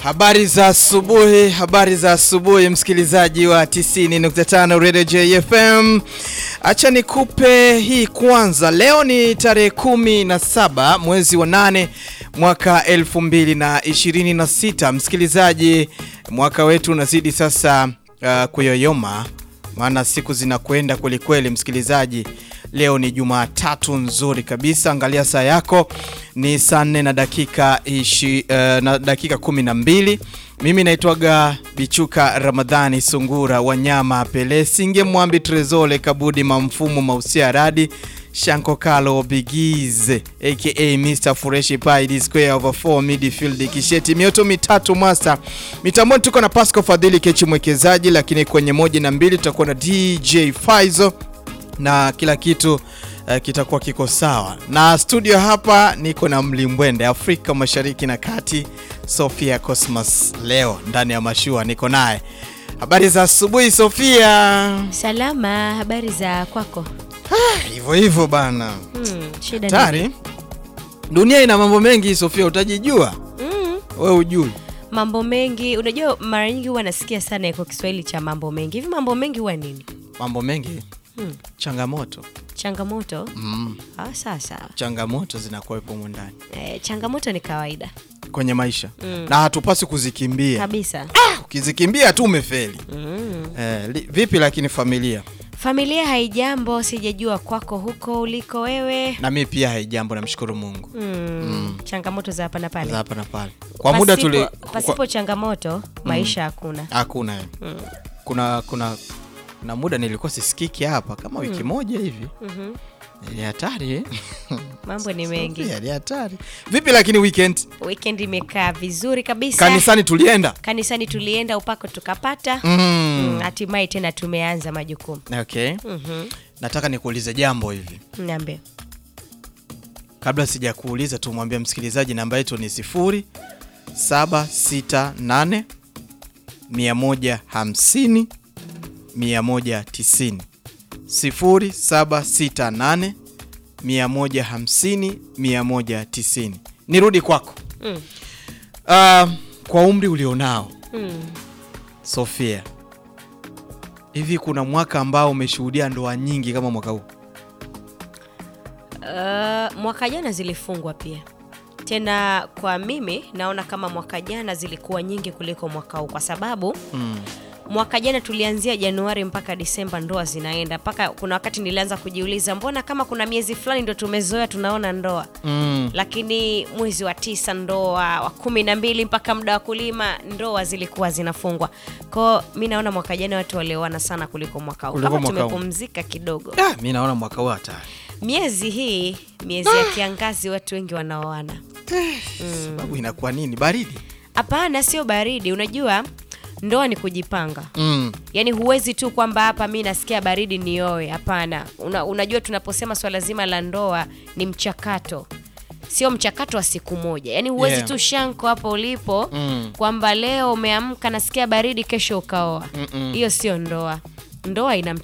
Habari za asubuhi, habari za asubuhi msikilizaji wa 90.5 Radio JFM. Acha nikupe hii kwanza. Leo ni tarehe 17 mwezi wa 8 mwaka 2026. Msikilizaji, mwaka wetu unazidi sasa uh, kuyoyoma maana siku zinakwenda kweli kweli. Msikilizaji, leo ni Jumatatu nzuri kabisa. Angalia saa yako ni saa nne na dakika ishi, uh, na dakika kumi na mbili. Mimi naitwaga Bichuka Ramadhani Sungura Wanyama Pele Singe Mwambi Trezole Kabudi Mamfumo Mausia Radi Shanko Kalo Bigize aka Mr Fureshi Pai Square over 4 midfield Kisheti mioto mitatu Mwasa mitamboni, tuko na Pasco Fadhili Kechi mwekezaji, lakini kwenye moja na mbili tutakuwa na DJ Faizo na kila kitu uh, kitakuwa kiko sawa. Na studio hapa niko na mlimbwende Afrika Mashariki na Kati, Sofia Cosmas. Leo ndani ya mashua niko naye. Habari za asubuhi Sofia. Salama, habari za kwako? Hivyo hivyo bana. Hmm, shida Tari. nini? Dunia ina mambo mengi Sofia, utajijua Mm, wewe ujui. mambo mengi. Unajua, mara nyingi huwa nasikia sana iko Kiswahili cha mambo mengi. Hivi mambo mengi huwa nini? Mambo mengi Hmm, changamoto changamoto. mm. Ah, sawa sawa. Changamoto zinakuwepo humu ndani Eh, changamoto ni kawaida kwenye maisha Mm. na hatupasi kuzikimbia. kabisa. Ukizikimbia tu umefeli. Mm. Eh, li, vipi lakini familia Familia haijambo, sijajua kwako huko uliko wewe. na mi pia haijambo, namshukuru Mungu Mm. Changamoto za hapa na pale. za hapa na pale. Kwa muda Pasipo- tuli pasipo kwa- changamoto maisha hakuna. hakuna eh. Mm. kuna kuna na muda nilikuwa sisikiki hapa kama wiki moja hivi. Mhm. Ni hatari eh? Mambo ni mengi. Pia ni hatari. Vipi lakini weekend Weekend imekaa vizuri kabisa. kanisani tulienda? Kanisani tulienda upako tukapata. Mm. Mm, hatimaye tena tumeanza majukumu. Okay. Mhm. Nataka nikuulize jambo hivi. Niambie. Kabla sijakuuliza, tumwambia msikilizaji namba yetu ni 0768 150 190. 0768 150 190. Nirudi kwako. Mm. Ah, kwa umri ulionao Mm. Sofia, hivi kuna mwaka ambao umeshuhudia ndoa nyingi kama mwaka huu? Uh, mwaka jana zilifungwa pia tena, kwa mimi naona kama mwaka jana zilikuwa nyingi kuliko mwaka huu, kwa sababu Mm. mwaka jana tulianzia Januari mpaka Disemba ndoa zinaenda, mpaka kuna wakati nilianza kujiuliza, mbona kama kuna miezi fulani ndo tumezoea tunaona ndoa Mm. lakini mwezi wa tisa ndoa, wa kumi na mbili mpaka muda wa kulima ndoa zilikuwa zinafungwa. Kwao mi naona mwaka jana watu walioana sana kuliko mwaka huu, Kuliko kama mwaka huu. tumepumzika kidogo. Ah, mi naona mwaka huu hatari. Miezi hii miezi ya kiangazi watu wengi wanaoana. Sababu inakuwa nini? Baridi. Hapana, sio baridi. Unajua ndoa ni kujipanga, Mm. yaani huwezi tu kwamba hapa mi nasikia baridi nioe. Hapana. Una, unajua tunaposema swala zima la ndoa ni mchakato, sio mchakato wa siku moja. Yaani huwezi Yeah. tu shanko hapo ulipo Mm. kwamba leo umeamka nasikia baridi, kesho ukaoa. Mm-mm. Hiyo sio ndoa. Ndoa ina